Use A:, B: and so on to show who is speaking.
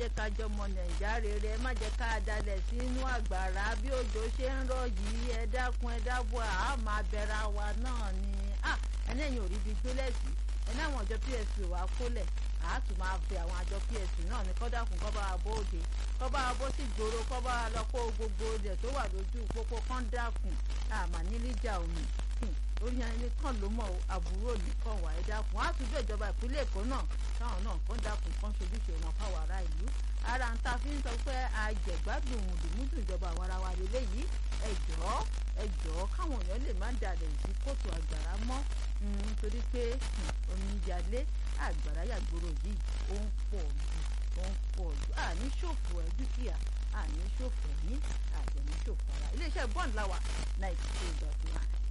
A: jẹ́ ká jọmọ nàìjà rere ẹ má jẹ́ ká dalẹ̀ sínú àgbàrá bí òjò ṣe ń rọ̀ yìí ẹ dákun ẹ dábọ̀ àá máa bẹ̀rẹ̀ wa náà ni ẹni ẹ̀yìn ò rí ibi gbélẹ̀ sí ẹni àwọn àjọ psp wà kólẹ̀ àá tún máa fi àwọn àjọ psp náà ní kọ́dàkùn kọ́ bá wa bó òde kọ́ bá wa bó sì gbòòrò kọ́ bá wa lọ kó gbogbo ilẹ̀ tó wà lójú pópó kọ́ńdàkùn àmà nílíjà omi orí ẹni kan ló mọ àbúrò nìkan wà ẹ dákun á tún bẹ ìjọba ìpínlẹ̀ èkó náà táwọn náà kàn dákun kan ṣojúṣe wọn fáwọn ará ìlú ara ń ta fi ń sọ pé àjẹgbádùn mùdùmùdù ìjọba àwọn ará wa lélẹ́yìí ẹ jọ̀ọ́ ẹ jọ̀ọ́ káwọn èèyàn lè má dalẹ̀ sí kóòtù àgbàrá mọ́ nítorí pé omíyalé àgbàrá yàgbóró yìí ó ń pọ̀ jù ó ń pọ̀ jù àní ṣòfò ẹ dúkìá àní ṣòfò ní àjẹní ṣòfò ara iléeṣẹ́ bond láwà ninety two dot nine.